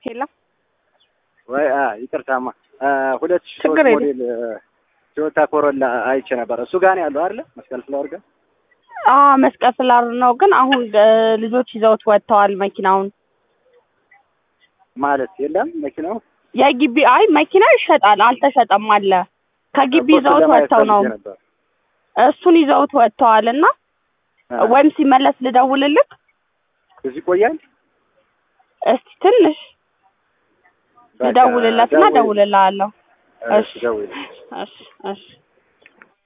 ሄሎ ወይ ይቅርታማ ሁለት ሺህ ሶስት ችግር የለም። ሞዴል ቶዮታ ኮሮላ አይቼ ነበር። እሱ ጋር ነው ያለው አይደለ? መስቀል ፍላወር ጋር አ መስቀል ፍላር ነው፣ ግን አሁን እ ልጆች ይዘውት ወጥተዋል መኪናውን። ማለት የለም መኪናው የግቢ አይ መኪና ይሸጣል፣ አልተሸጠም አለ። ከግቢ እኮ እሱን ይዘውት ለማየት ወጥተው ነው ፈልጌ ነበር። እሱን ይዘውት ወጥተዋል እና አ፣ ወይም ሲመለስ ልደውልልክ እዚህ ይቆያል። እስቲ ትንሽ በቃ ልደውልለትና ደውል- እደውልልሃለሁ። እሺ ደውል። እሺ እሺ